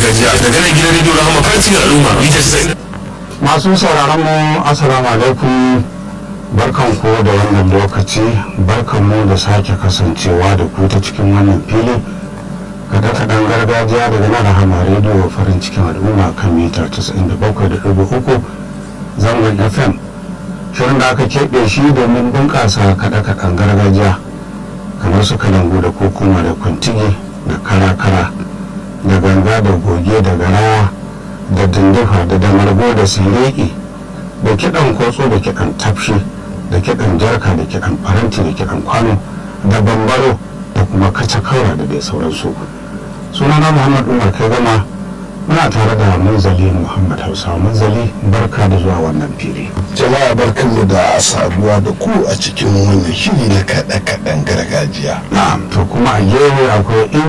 gargajiya daga nan gidan rediyo rahama fancin al'umma mita 90 masu sauraron mu assalamu alaikum barkan ku da wannan lokaci barkan mu da sake kasancewa da ku ta cikin wannan fili kada kaɗan gargajiya daga nan rahama rediyo farin cikin al'umma kan mita 97.3 zangon fm shirin da aka keɓe shi domin bunƙasa kaɗe-kaɗen gargajiya kamar su kalangu da kokuma da kwantigi da kara-kara da ganga da goge da garawa da dindifa da damargo da sireki da kiɗan kotso da kiɗan tafshi da kiɗan jarka da kiɗan faranti da kiɗan kwano da bambaro da kuma kaca-kaura da dai sauransu sunana muhammad umar kai gama muna tare da munzali muhammad hausa munzali barka da zuwa wannan fili jama'a barkanmu da saduwa da ku a cikin wannan shiri na kaɗe-kaɗen gargajiya na'am to kuma a gefe akwai